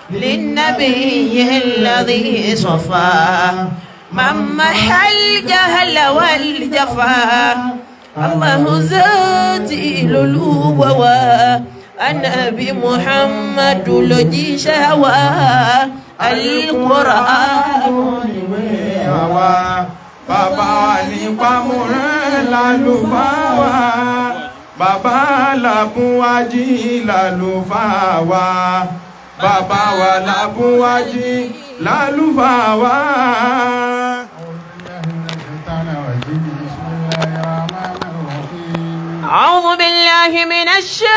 للنبي الذي صفى من محى الجهل والجفا الله ذاتي للوبوا النبي محمد لجي شهوى القرآن ìwé àwa bàbá ní pamọ́rẹ́ lálùfáà wa bàbá làbúwájí lálùfáà wa bàbá wa làbúwájí lálùfáà wa. أعوذ بالله من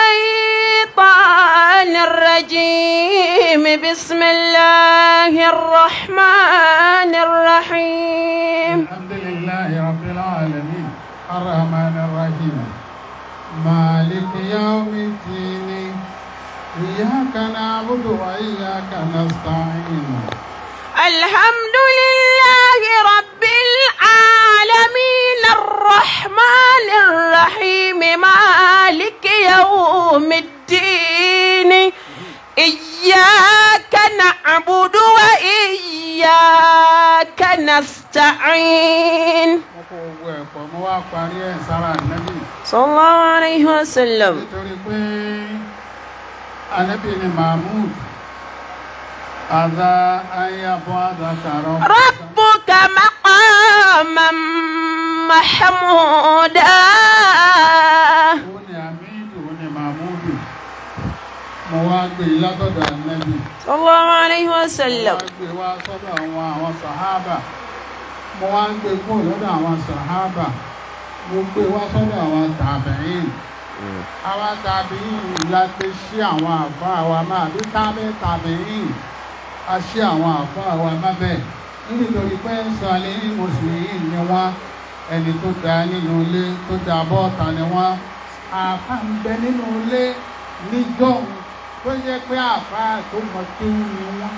الشيطان الرجيم بسم الله الرحمن الرحيم الحمد لله رب العالمين الرحمن الرحيم مالك يوم الدين إياك نعبد وإياك نستعين الحمد لله رب العالمين الرحمن الرحيم مالك يوم الدين إياك نعبد وإياك نستعين mo kó owó ẹ̀pọ̀ mo wá parí ẹ̀ sára nẹ́bí صلى الله عليه وسلم nítorí pé anẹ́bí ni mahmud àdá ayábọ̀ àdàkàrọ̀ ربك مقاما محمودا ó ní amídù ó ní mahmudu mo wá gbé e látọ̀dọ̀ anẹ́bí صلى الله عليه وسلم wá gbé wá sọ́dọ̀ àwọn àwọn sàhábà mo wá ń gbé kúrò lọ́dọ̀ àwọn sàhábà mo gbé wá sọ́dọ̀ àwọn tàbíìn àwọn tàbíìn la ti ṣí àwọn àfá wa máa bí tábẹ́ tàbíìn a ṣí àwọn àfá wa má bẹ́ẹ̀ nítorí pé ń sọ alẹ́ ní mùsùlùmí ni wọ́n ẹni tó da nínú ilé tó da bọ́ọ̀ta ni wọ́n àfá ń bẹ nínú ilé níjọ́un tó yẹ pé àfá tó mọ kéwú ni wọ́n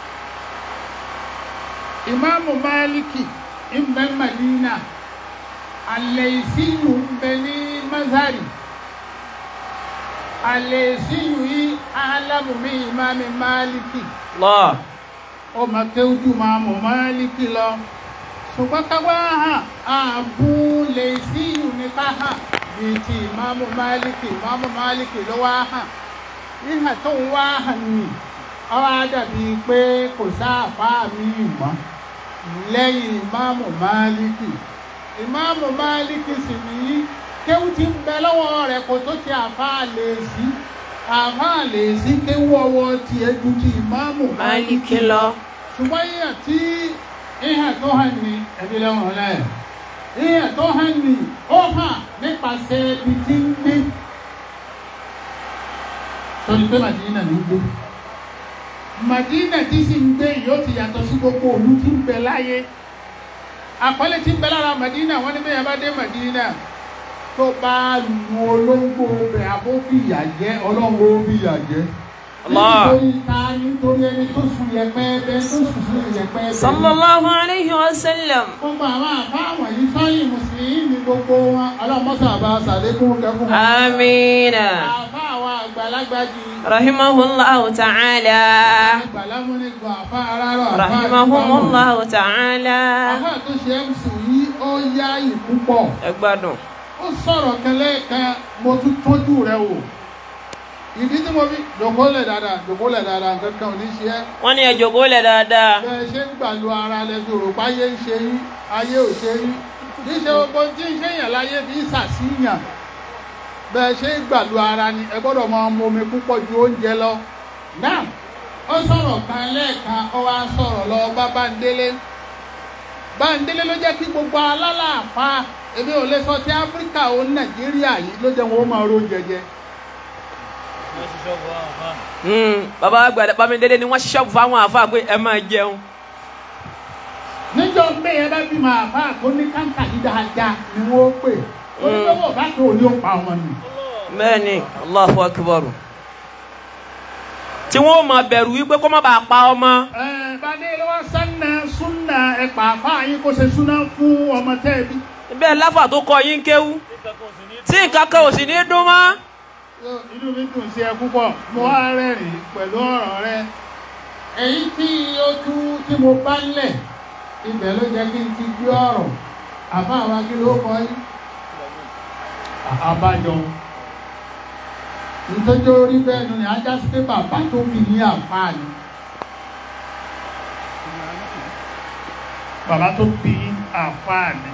ìmáàmù máàlìkì ń bẹ Madina àlẹ́síyù ń bẹ ní mazari àlẹ́síyù yìí alámùmí ìmáàmù máàlìkì الله ó ma kéwújú máàmù máàlìkì lọ ṣùgbọ́n káwá hàn ààbù lẹ́síyù ní ká hàn bíi ti ìmáàmù máàlìkì ìmáàmù máàlìkì ló wá hàn níhà tó ń wá hàn ní ọwọ́ dàbí pé kò sáàfáà míì mọ́ lẹ́yìn ìmáàmù máàlìkì ìmáàmù máàlìkì sì ní kéwú tí ń bẹ lọ́wọ́ rẹ̀ kò tó ti àfáà lè sí àfáà lè sí kéwú ọwọ́ tiẹ̀ ju ti ìmáàmù مالك الله ṣùgbọ́n ìyà tí ìhà tó hàn ní ẹbí lẹ́wọ̀n lẹ́ ìhà tó hàn ní ó hàn nípasẹ̀ ibi tí ń gbé torí pé Màdínà ló ń gbé Màdínà tí sì ń gbé yóò ti yàtọ̀ sí gbogbo òlú tí ń bẹ láyé àpọ́lé tí ń bẹ lára Màdínà wọ́n ní bẹ́ẹ̀ bá dé Màdínà tó bá lu olóńgbò bẹ̀ àbó fìyà jẹ́ ọlọ́run ó fìyà jẹ́ Allah. nítorí ta nítorí ẹni tó sùn yẹpẹ́ ẹbẹ tó sùn sí yẹpẹ́ ẹbẹ صلى الله عليه وسلم gbogbo àwọn àbá wọ̀nyí sọ́yìn mùsùlùmí ní gbogbo wọn ọlọ́mọ́sà àbá sàlékún kẹfún آمين àbá àwọn àgbàlagbà jì رحمه الله تعالى àgbàlámúnigbà àbá arárọ̀ àbá رحمهم àgbàmọ̀. الله تعالى àbá tó ṣe mc yìí ó yá ìpúpọ̀ ẹgbádùn ó sọ̀rọ̀ kẹlẹ́ kan mo tún tójú rẹ wò ìdí tí mo fi jòkólẹ̀ dáadáa jòkólẹ̀ dáadáa nǹkan kan ò ní ṣe ẹ́ wọ́n ní ẹ jókòó lẹ̀ dáadáa bẹ́ẹ̀ ṣe ń gbàlú ara lẹ́fi òrùpa ayé ń ṣe yín ayé ò ṣe yín kì í ṣe gbogbo tí ń ṣèyàn láyé bí ṣàṣìyàn bẹ́ẹ̀ ṣe ń gbàlú ara ni ẹ gbọ́dọ̀ máa mu omi púpọ̀ ju oúnjẹ lọ. náà ó sọ̀rọ̀ kan lẹ́ẹ̀kan ó wá sọ̀rọ̀ lọ bá Bándélé Bándélé ló jẹ́ kí gbogbo alálàáfà èmi ò lè sọ ti Áfíríkà ó Nàìjíríà yìí ló jẹ́ wọn ó máa ro jẹjẹ. Hmm, bàbá àgbàdo Bámidélé ni wọ́n ṣọ́ọ̀bù fáwọn àfa pé ẹ máa jẹun níjọ́ pé ẹ bá bímọ àbá tó ní káńtà yìí dáadáa ni wọ́n pè onígbàwọ̀ bá tó ní ó pa ọmọ nù. bẹ́ẹ̀ ni Allahu Akbar tí wọ́n máa bẹ̀rù wípé kó má bàa pa ọmọ ẹ bàdé lọ́wọ́ sanna sunna ẹ pàápàá yín kó ṣe súná fún ọmọ tẹ́ ẹ bí. bẹ́ẹ̀ láfà tó kọ yín kéwú tí nǹkan kan ò sì ní dún mọ́ inú mi dùn sí ẹ púpọ̀ mo wá rẹ́rìn pẹ̀lú ọ̀rọ̀ rẹ èyí tí ó tú tí mo bá ń lẹ̀ ibẹ̀ ló jẹ́ kí n ti gbé ọ̀rọ̀ àbá àwọn akíló kọ́ yín àbájọ nítorí orí bẹ́ẹ̀ ni ajá sí pé bàbá tó fi ní àǹfààní bàbá tó fi àǹfààní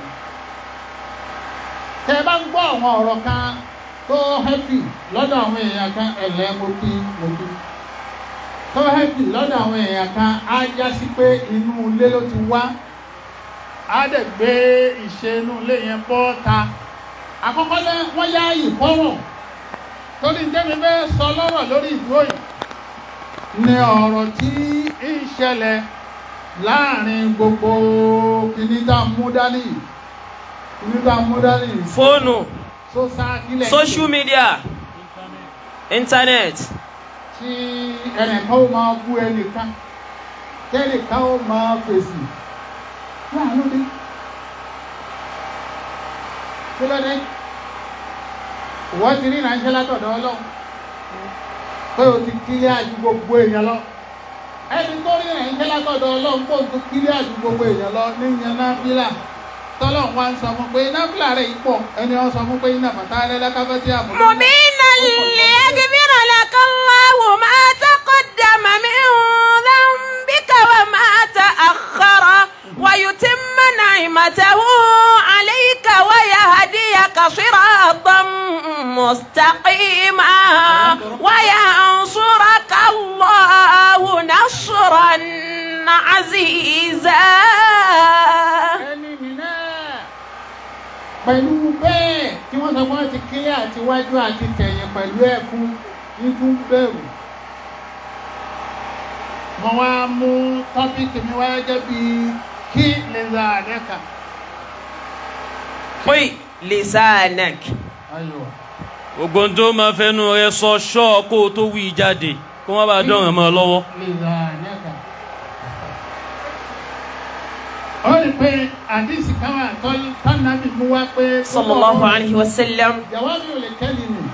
tẹ bá ń gbọ́ àwọn ọ̀rọ̀ kan tó hẹ́pì lọ́dọ̀ àwọn èèyàn kan ẹ̀lẹ́ mo kí mo kí tó hẹ́pì lọ́dọ̀ àwọn èèyàn kan á já sí pé inú ilé ló ti wá á dẹ̀ gbé ìṣe inú ilé yẹn bọ́ ta àkọ́kọ́ lẹ́ wọ́n yá ìfọ́rọ̀ torí jẹ́mi fẹ́ sọ lọ́rọ̀ lórí ìdúró yìí ní ọ̀rọ̀ tí ń ṣẹlẹ̀ láàrin gbogbo kìnnìtà múdálì kìnnìtà múdálì fóònù tó sá kílẹ̀ social media internet tí ẹnìkan ó máa bú ẹnìkan tẹ́nìkan ó máa fèsì láàánú dé kí ló dé ìwọ́n ti rí ìránṣẹ́ látọ̀dọ̀ ọlọ́run pé o ti kílé àjú gbogbo èèyàn lọ ẹni tó rí ìránṣẹ́ látọ̀dọ̀ ọlọ́run pé o ti kílé àjú gbogbo èèyàn lọ ní yan náfìlà tọ́lọ́run wá ń sọ fún pé náfìlà rẹ̀ yìí pọ̀ ẹni wọ́n sọ fún pé iná bàtà alẹ́lẹ́káfẹ́ tí a mọ̀ مبينا ليغفر لك الله ما تقدم من ذنبك وما تأخر ويتم نعمته عليك ويهديك صراطا مستقيما وينصرك الله نصرا عزيزا ẹni mi náà pẹ̀lú bẹ́ẹ̀ tí wọ́n sọ fún ọ ti kílẹ̀ àti wájú àti tẹ̀yìn pẹ̀lú ẹ̀ fún nítún bẹ̀rù. mo wá mú tọ́pìkì mi wáyé jẹ́ bí kí lè ra àdẹ́ka. pé lisanak ayọ̀ gbogbo ohun tó máa fẹnu rẹ sọ ṣọ́ kó o tó wí jáde kó wọ́n bá dọ̀ràn mọ́ ọ lọ́wọ́. lè ra àdẹ́ka. ó rí pé àdìsí káwá tọ́nàbì mú wá pé. sallallahu alayhi wa sallam jàwábì ò lè kẹ́lì nù.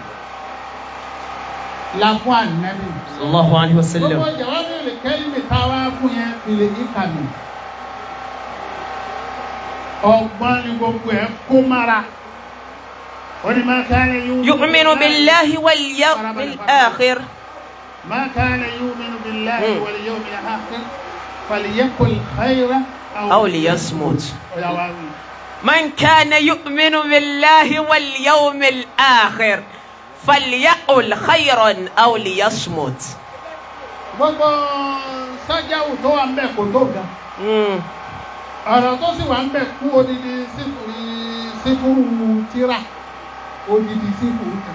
làkún ànábì. sallallahu alayhi wa sallam gbogbo jàwábì ò lè kẹ́lì mi táwa fún yẹn fìlè ìkànnì. ọgbọ́n ni gbogbo ẹ̀ kó mara. ó ní máa ká lè yú. يؤمن بالله واليوم الآخر ما كان يؤمن بالله مم. واليوم الآخر فليقل خيرا أو ليصمت يا واوي. من كان يؤمن بالله واليوم الآخر فليقل خيرا أو ليصمت gbogbo sájáwù tó wà ń bẹ̀ kò tó ga مم. ọ̀rọ̀ tó sì wà ń bẹ̀ kú odidi sífùrù sífùrù tíra odidi sífùrù kan.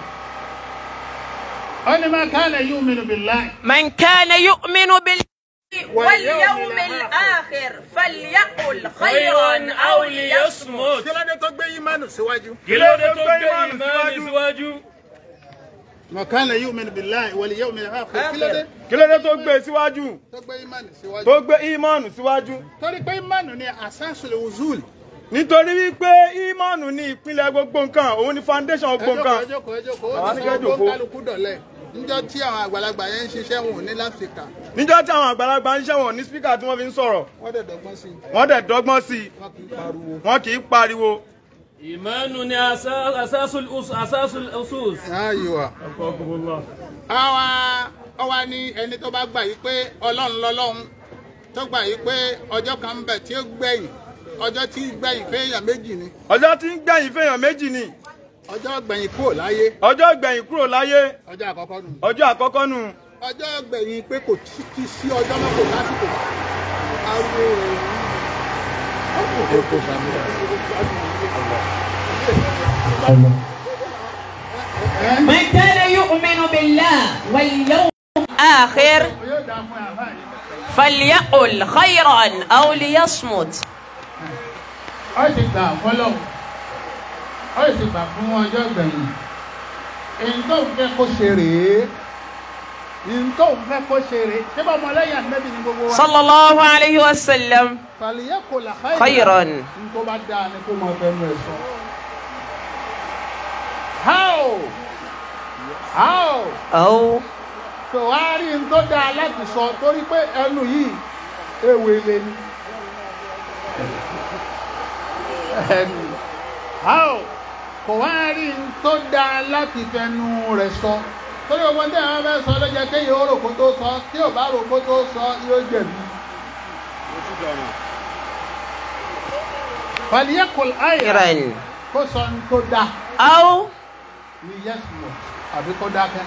ó ní máa ká lè yún mìíràn billahi. من كان يؤمن بالله واليوم الآخر فليقل خيرا أو ليصمت kí ló dé tó gbé ìmánu síwájú. kí ló dé tó gbé ìmọ̀ọ́nì síwájú. máa ká lè yún mìíràn billahi wal yawmil akhir kí ló dé kí ló dé tó gbé e síwájú tó gbé ìmánu síwájú. tó gbé ìmọ̀nù síwájú torí pé ìmánu ni asasul wuzul. nítorí wípé ìmọ̀nù ní ìpínlẹ̀ gbogbo nǹkan òun ni foundation gbogbo nǹkan ẹ jókòó ẹ jókòó Àwọn ó ní ní kẹ́ sọ jókòó. gbogbo kálukú dọ̀lẹ́ níjọ́ tí àwọn àgbàlagbà yẹn ń ṣiṣẹ́ wọn ò ní láfíríkà níjọ́ tí àwọn àgbàlagbà ń ṣẹ̀wọ̀n ní spíkà tí wọ́n fi ń sọ̀rọ̀ wọ́n dẹ̀ dọ́gbọ́n sí i wọ́n dẹ̀ dọ́gbọ́n sí i wọ́n kì í pariwo. wọ́n kì í pariwo ìmọ̀ọ́nù ni asa- asasul us- asasul usus. ayiwa. àwa ọwa ní ẹni tó bá gbà yí pé ọlọ́run lọ́lọ́run tó gbà yí pé ọjọ́ kan ń bẹ̀ tí ó gbẹ̀yìn ọjọ́ tí gbẹ̀yìn fẹ́yàn méjì ni ọjọ́ tí ń gbẹ̀yìn fèèyàn méjì ni ọjọ́ gbẹ̀yìn kúrò láyé ọjọ́ gbẹ̀yìn kúrò láyé ọjọ́ àkọ́kọ́ nù. ọjọ́ àkọ́kọ́ nù ọjọ́ gbẹ̀yìn pé kò tí tí sí ọjọ́ náà kò lásìkò. ariwo rẹ̀ من كان يؤمن بالله واليوم آخر yóò dá fún àbá yìí. فليقل خيرا أو ليصمت ó sì gbà fọlọ́ ó sì gbà fún ọjọ́ gbẹ̀yìn èyí tó ń fẹ́ kó ṣe rèé èyí tó ń fẹ́ kó ṣe rèé ṣé bá ọmọlẹ́yìn ànábì ní gbogbo wa. صلى الله عليه وسلم fàlìyẹ kò là خيرا ní tó bá dáa ni kó mọ fẹnu ẹ sọ. how how أو tó wá rí n tó dáa láti sọ torí pé ẹnu yìí ewé lé ní. ẹnu how kò wá rí n tó dáa láti fẹnu rẹ̀ sọ torí ọmọ tí àwọn fẹ́ sọ ló jẹ́ kéèyàn ó rò kó tó sọ tí ò bá rò kó tó sọ yóò jẹ̀bi. fàlíyẹ́kùn àyà خيرا kó sọ ní tó dáa أو ní yẹ́sùmọ̀ àbí kó dákẹ́.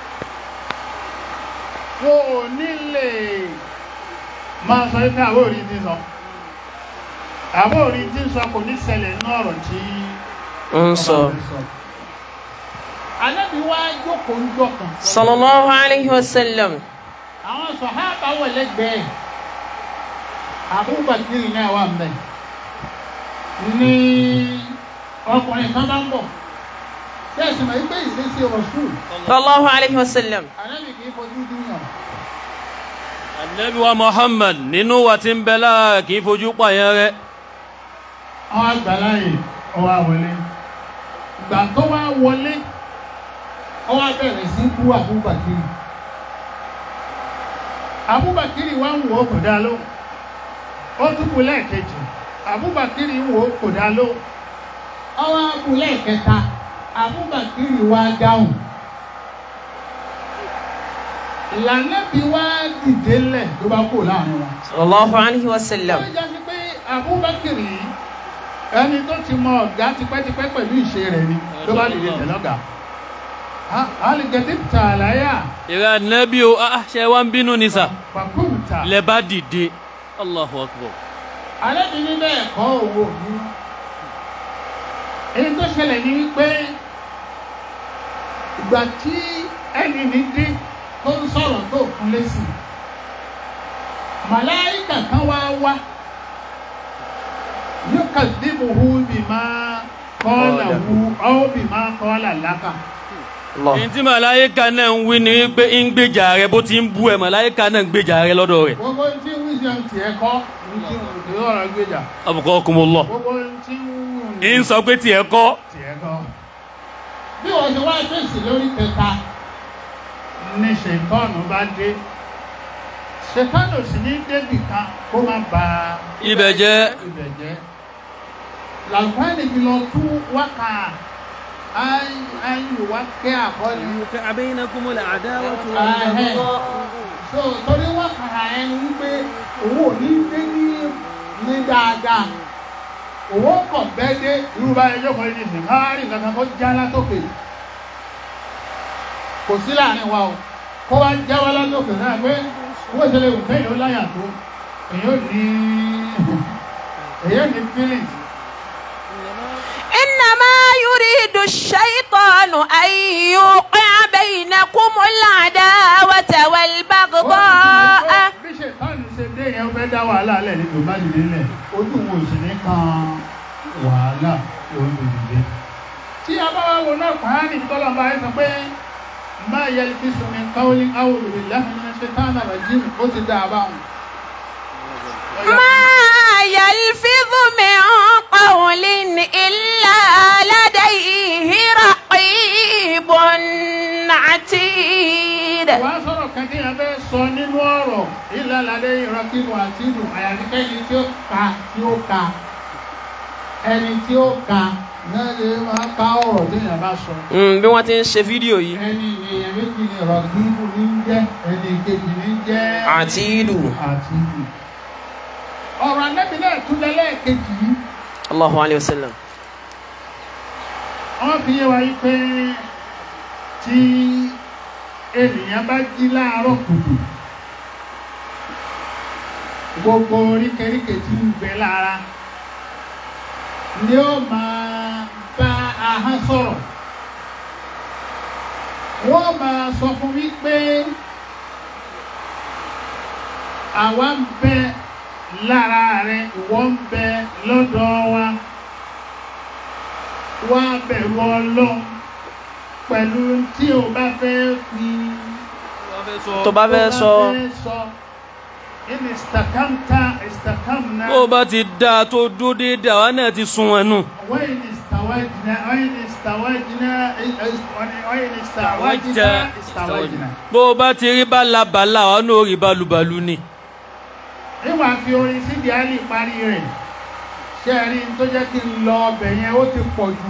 Wo ò ní lè máa sọ pé àbó orí ti sọ. Àbó orí ti sọ kò ní ṣẹlẹ̀ ní ọ̀rọ̀ tí انصر ọba rẹ̀ sọ. Ànábì wá jókòó ń jọkàn. صلى الله عليه وسلم Àwọn sọ̀hábà wọ̀ lẹ́gbẹ̀ẹ́. Àbúbàkiri náà wà ń bẹ̀. Ní ọkùnrin kan bá ń bọ̀. Bẹ́ẹ̀ sì mọ̀ wípé ìṣesí Rasul. صلى الله عليه وسلم Ànábì kì í fojú dúnyàn. anabi wa muhammad nínú wa ti ń bẹ lára kì í fojú pààyàn rẹ àwọn àgbàláyè ọwọ́ àwọlé ìgbà tó wá wọlé ọwọ́ bẹ̀rẹ̀ sí bú àbúbàkiri àbúbàkiri wá ń wò ó kò dá ló ó tún bú lẹ́ẹ̀kejì àbúbàkiri ń wò ó kò dá ló ọwọ́ bú lẹ́ẹ̀kẹta àbúbàkiri wá dáhùn ìlànà bí wá dìde lẹ̀ tó bá kó láàrin wọn صلى الله عليه وسلم ó jẹ́ sí pé Abubakar yìí ẹni tó ti mọ ọ̀gá tipẹ́tipẹ́ pẹ̀lú ìṣe rẹ̀ ni ló bá lè lè tẹ̀lé ọ̀gá. alìgẹ̀dẹ̀ tààlàyà ìrẹ anabi o ah ṣe wá ń bínú ni sà pàkúùtà lẹ bá dìde allahu akbar alẹ́bìnrin bẹ́ẹ̀ kọ́ owó mi. èyí tó ṣẹlẹ̀ ní wípé ìgbà tí ẹni ní dé tó ń sọ̀rọ̀ tó fún lésì màláìkà kan wá wá yóò kà dìbò hu bì máa kọ́ọ̀là hu ọ́ bì máa kọ́ọ̀là lákà. الله èyí tí màláyíká náà ń wí ni wípé ń gbèjà rẹ bó ti ń bú ẹ màláyíká náà ń gbèjà rẹ lọ́dọ̀ rẹ̀ gbogbo tí wíṣọ tiẹ̀ kọ́ ní tí wọ́n ti ọ̀rọ̀ gbéjà abukakumullah gbogbo tí ń sọ pé tiẹ̀ kọ́ tiẹ̀ kọ́. bí wọ́n ṣe wá fèsì lórí kẹta ní ṣètọ́nù bá dé ṣètọ́nù sì ní débì kan kó má ba ibẹ̀ jẹ́ ibẹ̀ jẹ́ làǹfààní fi lọ tú wákà ayé wá kẹ́ àkọ́lé. bainakumul adawatu Ahẹ́. so torí wákà ẹni wípé owó ní dé ní ní dáadáa owó kọ̀ bẹ́ẹ̀ dé irú báyìí jókòó ní ìsìn káàárín kankan kó já látòkè kò sí láàrin wa o kó wá já wá látòkè náà pé owó ìṣẹ̀lẹ̀ wù kẹ́yìn ó láyà tó èyí ò ní èyí ò ní feelings. إنما يريد الشيطان أن يوقع بينكم العداوة والبغضاء bí ṣètọ́nù ṣe dé yẹn ó fẹ́ dá wàhálà lẹ̀ ní tòun bá dìde lẹ̀ ojú wo sì ní kan wàhálà òun ló dìde. tí a bá wá wo náà pàánì tọ́lọ́mọba ẹ sọ pé máa yẹ kí sùnmi káwọlì áwòrán ìlú láti ní ṣe tán àrà jíìmù ó ti dá a báwọn. ما يلفظ من قول إلا لديه رقيب عتيد wàá sọ̀rọ̀ kan tí a fẹ́ sọ nínú ọ̀rọ̀ ìlàlàdé ìrọ̀kìbù àti ìlú àyàfikẹ́ ẹni tí ó ka tí ó ka ẹni tí ó ka náà lè máa ka ọ̀rọ̀ tí èèyàn bá sọ. Mm, bí wọ́n ti ń ṣe fídíò yìí ẹni èèyàn méjì ni rọ̀gíbù ní jẹ́ ẹni kejì ní jẹ́ àtìdù àtìdù. ọ̀rọ̀ anábì náà tún lẹ́lẹ́kejì yìí Allahu alayhi wa sallam wọ́n fi yé wa yí pé tí ènìyàn bá jí láàárọ̀ kùtù gbogbo oríkèéríkèé tí ń bẹ lára ni ó máa bá ahọ́n sọ̀rọ̀ wọ́n máa sọ fún mi pé àwa ń bẹ lára rẹ ìwọ ń bẹ lọ́dọ̀ wa wá bẹ̀rù ọlọ́run pẹ̀lú tí o bá fẹ́ fi tó bá fẹ́ sọ sọ in istakamta istakamna bó o bá ti dáa tó dó déédéé àwa náà ti sun ẹnu wa in استوجنا أين استوجنا أين استوجنا استوجنا bó o bá ti rí bálabàlà wa ní orí balùbalù ni. nígbà fi orin síbi àlè parí rẹ̀ ṣé ẹ rí n tó jẹ́ kí n lọ ọbẹ̀ yẹn ó ti pọ̀ jù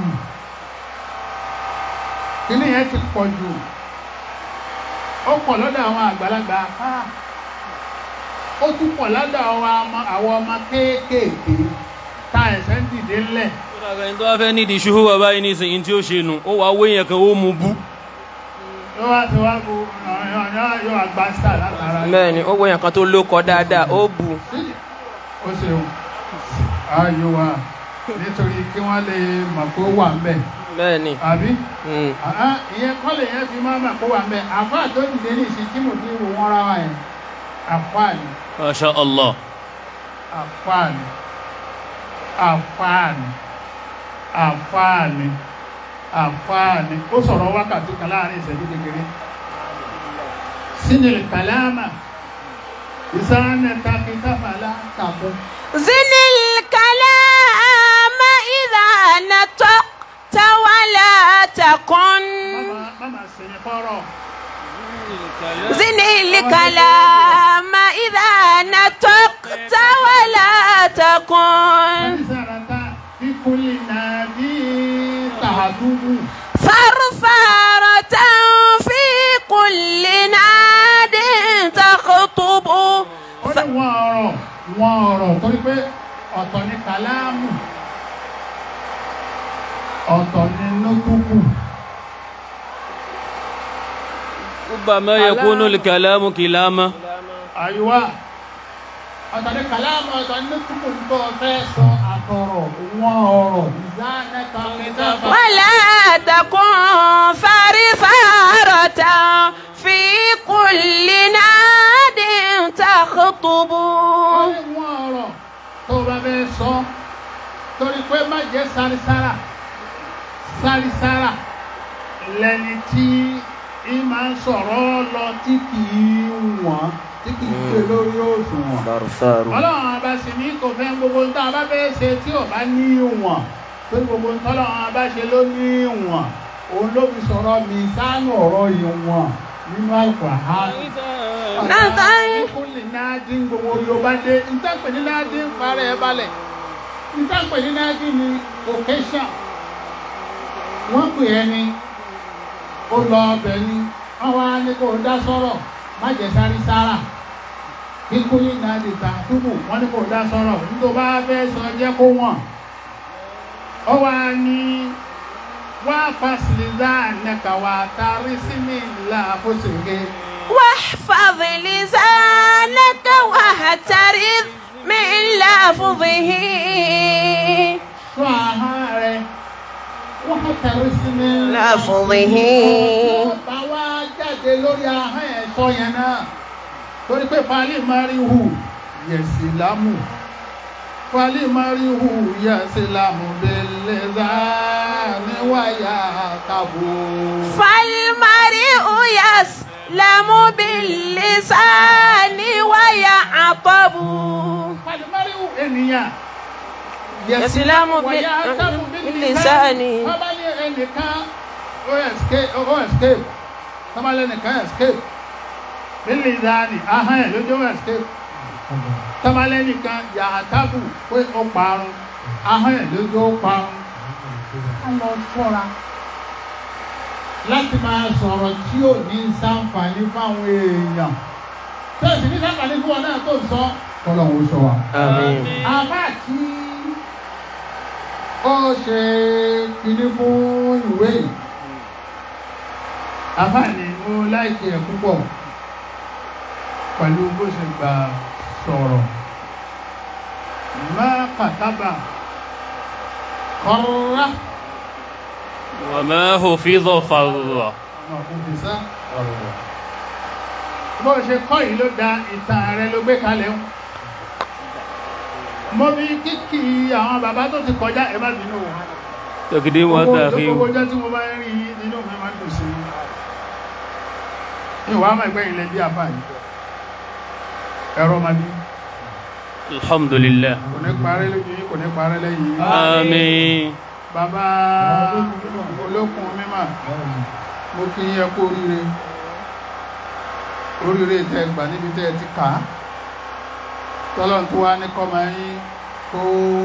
kíní yẹn ti pọ̀ jù ó pọ̀ lọ́dọ̀ àwọn àgbàlagbà ah, ó tún pọ̀ lọ́dọ̀ àwọn ọmọ àwọn ọmọ kéékèèké tá ẹ̀sẹ̀ ń dìde ńlẹ̀ ẹni tó bá fẹ́ nídìí ṣuhu bàbá yìí nísìnyí tí ó ṣe nù ó wàá wé yẹn kan ó mu bú. yóò wá ti wá bu yóò wá gbá star látara bẹ́ẹ̀ ni ó wọ̀nyàn kan tó lókọ dáadáa ó bu ó ṣeun ayò wa nítorí kí wọ́n lè mọ̀ pé ó wà ń bẹ̀ bẹ́ẹ̀ ni àbí mm, àá ìyẹn kọ́lẹ̀ yẹn fi máa mọ̀ pé ó wà ń bẹ̀ àfáà tó dìde ní ìsìn tí mo fi wò wọ́n ra wa yẹn àfáà ni masha allah. àfáà ni àfáà ni àfáà ni àfáà ni ó sọ̀rọ̀ wákàtí kan láàrin ìṣẹ́jú kékeré sínú kàlámà ìsáná takítàfàlà kàkún. زن الكلام إذا نطقت ولا تكن Mama, mama sẹ̀yìn fọ́rọ̀. زن الكلام إذا نطقت ولا تكن Sàràtà kíkúlì náà bí tàdúgbù. ثرثرة في كل ناد تخطب Ó ní wọ́n ọ̀rọ̀ wọ́n ọ̀rọ̀ torí pé ọ̀tọ̀ ni kàlámù. Ọ̀tọ̀ ni nótùkù. ربما يكون الكلام كلاما Àyùwá. Ọ̀tọ̀ ni kàlámù ọ̀tọ̀ ni nótùkù ń tọ́ fẹ́ sọ àtọ̀rọ̀ wọ́n ọ̀rọ̀ ìzánẹ́ta kìtàfà. ولا تكن ثرثرة في كل ناد تخطب wọ́n ọ̀rọ̀ tó bá fẹ́ sọ torí pé má jẹ́ sárisára sárisára lẹni tí í máa ń sọ̀rọ̀ lọ tí kì í wọ̀n tí kì í gbé lórí òṣùwọ̀n. farufaru ọlọ́run ọba sì ní kò fẹ́ gbogbo ń tá a bá fẹ́ ṣe tí ò bá ní ìwọ̀n pé gbogbo ń tọ́lọ́run ọba ṣe ló ní ìwọ̀n òun ló fi sọ̀rọ̀ mi sánú ọ̀rọ̀ ìwọ̀n nínú Al-Qur'an Nàtàn- kúlì náà dín gbogbo yorùbá dé ntàpẹ̀ ní náà dín fara ẹ̀ balẹ̀ ntàpẹ̀ ní náà dín ní occasion wọ́n pè é ní ó lọ ọbẹ̀ ni wọ́n wá ní kó o dá sọ̀rọ̀ má jẹ́ sáré sára kí kúlì náà di ta túbù wọ́n ní kó o dá sọ̀rọ̀ nítorí bá fẹ́ sọ jẹ́ kó wọ̀n ó wá ní wá fásilizá nẹ̀ka wá tarí sí mi là fóṣèké. واحفظ لسانك واحترز من لفظه sọ ahọ́n rẹ wọ́n tẹ̀rí sí mi. لفظه bá wá jáde lórí ahọ́n ẹ̀ sọ yẹn náà torí pé fali marihu yẹ̀sì lámù fali marihu yẹ̀sì lámù bẹ̀lẹ̀ záni wáyà kàbó. فالمرء يسلم باللسان ويعطب fali marihu ènìyàn Yẹ̀sìlámù bí- wáyà kàbó bílísàní. bábá ní ẹnìkan ó escape ó escape bábá ní ẹnìkan escape bílí záni ahọ́n ẹ̀ lójó escape. tabalẹ́nì kan yàtàbù pé ó parun ahọ́n ẹ̀ lójú ó parun á lọ ṣọ́ra láti máa sọ̀rọ̀ tí ò ní ṣàǹfààní fáwọn èèyàn tẹ́sí ní ṣàǹfààní fún wọn náà tó ń sọ kọ́lọ̀ ń sọ wa. àmín àbá tí ó ṣe kinní fún ìwé yìí àbá ni mo láìkí ẹ̀ púpọ̀ pẹ̀lú bó ṣe gbà sọ̀rọ̀ má kàtàbà kọ́rọ́rá وما حفظ فر ọmọ òfìsá ọ̀rọ̀ bó ṣe kọ́ yìí ló da ìtàn rẹ ló gbé kalẹ̀ ń mo bí kíkì àwọn bàbá tó ti kọjá ẹ má bínú o تقديم gbogbo وتأخير gbogbo ọjọ́ tí mo bá ń rí yín nínú mi máa ń dùn sí i ìwà àmọ́ ẹgbẹ́ ilẹ̀ bí àbá yìí ẹ̀rọ máa bí الحمد لله kò ní parẹ́ lójú yín kò ní parẹ́ lẹ́yìn yín آمين bàbá olókun mímọ̀ mo kí yẹ kó oríire oríire tẹ́ gbà níbi tẹ́ ti kà á tọ́lọ́n tó wá ní kọ́mọ yín kó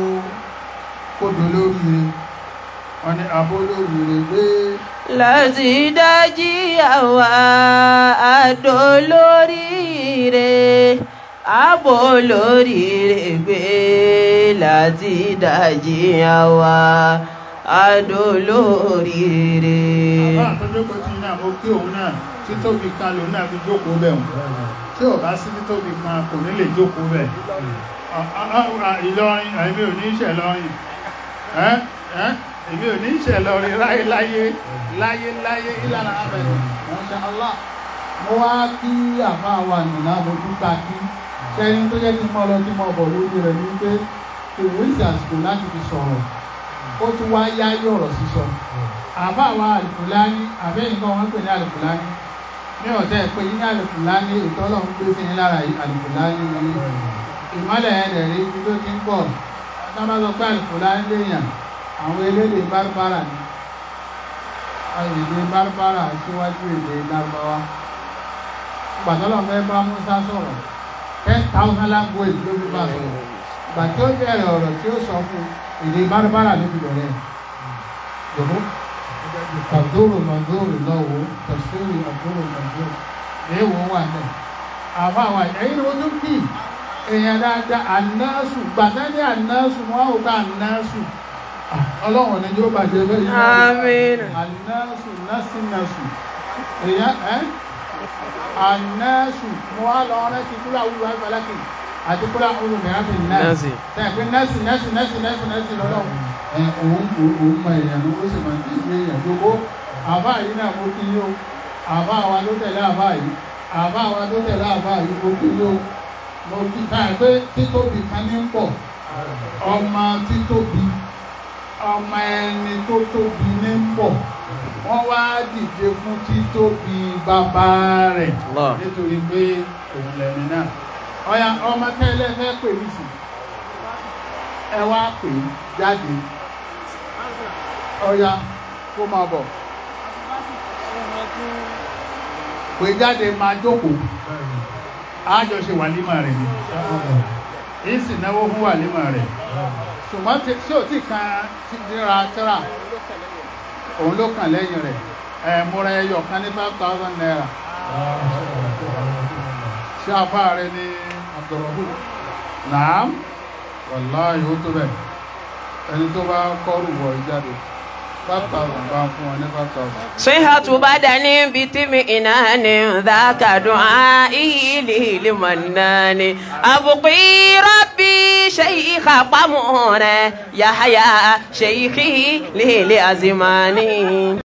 kó dolóríire wọ́n ní abó lóríire gbé láti dájí àwa àdó lóríire àbò lóríire gbé láti dájí àwa àdó lóríire. àbá àtọ́jọ́kọ̀ tí náà mo kí òun náà títóbi kan lòun náà fi jókòó bẹ̀ wọ́n tí ò bá sí títóbi kan kò ní lè jókòó bẹ̀ À- à- à- Ìlọrin èmi ò ní ìṣẹ̀ lọ́rin ẹ́ ẹ́ èmi ò ní ìṣẹ̀ lọ́rin láyé láyé láyé láyé ìlànà abẹ̀rẹ̀ Masha Allah mo wá kí àfa wa nìlá mo dúpẹ́ kí sẹ́yìn tó jẹ́ kí n mọ́ lọ tí mo bọ̀ lórí rẹ̀ ní pé ìwé ìsàsìkò láti fi sọ̀rọ̀ ó tún wá yáyé ọ̀rọ̀ sísọ àbá wa àlùfùlání àbẹ́yìn kan wọ́n pè ní àlùfùlání ní ọ̀tẹ́ pé ní àlùfùlání ètò ọlọ́run gbé sí ní lára àlùfùlání ní ìmọ́lẹ̀ ẹ̀rẹ̀ rí ibi tó ti ń pọ̀ sábà sọ pé àlùfùlání léèyàn àwọn elédè bárbárà ni èdè bárbárà síwájú èdè lárúbáwá gbàtọ́lọ̀ fẹ́ bá Musa sọ̀rọ̀ ten thousand language ló fi bá sọ̀rọ̀ gbà tí ó bẹ̀rẹ̀ ọ̀rọ̀ tí ó sọ fún èdè bárbárà ló fi bẹ̀rẹ̀ jọ̀bọ́ kàdúrò màdúrò lọ́wọ́ tẹ̀síwì àdúrò màdúrò èèwọ̀ wà náà àbá wa ẹ̀yìn ni wọ́n tún kì í èèyàn dáadáa ànásù gbàtà ní ànásù wọn ò bá ànásù ọlọ́run ní yóò bàjẹ́ bẹ́ẹ̀ yìí Àmín. ànásù násìnásù èèyàn ẹ́ ànásù mo wá lọ rẹ́ ti kúrò àwùjọ àgbàlákì àti kúrò àwùjọ mìíràn fi násì Násì. tẹ̀ pé násì násì násì násì násì lọ́lọ́run ẹ òun òun mọ èèyàn ló sì máa ń tẹ̀lé èèyàn gbogbo àbá yìí náà mo kí yín o àbá wa ló tẹ̀lé àbá yìí àbá wa ló tẹ̀lé àbá yìí mo kí yín o mo kí ká ẹ pé títóbi kan ní ń pọ̀ ọmọ títóbi ọmọ ẹni tó tóbi ní ń pọ̀ wọ́n wá dìde fún títóbi bàbá rẹ̀ Allah. nítorí pé òun lẹ́ni náà ọ̀ya ọmọ tẹ́lẹ̀ fẹ́ pè mí sí ẹ wá pè é jáde ọ̀ya kó máa bọ̀ pè jáde máa jókòó àjọṣe wàlímà rẹ̀ ni èyí sì náwó fún wàlímà rẹ̀ ṣùgbọ́n tí tí ò tí kan ti dira tíra òun ló kàn lẹ́yìn rẹ̀ ẹ̀ múra ẹyọ kan ní five thousand naira ṣé afá rẹ̀ ní Abdulrahman naam wàláhì ó tó bẹ̀ ẹni tó bá kọ́rù wọ̀ ìjáde five thousand bá ń fún wọn ní five thousand. صحة بدن بطمئنان ذاك دعائي لي لمنان أبقي ربي شيخ قمر يحيى شيخي لي لأزماني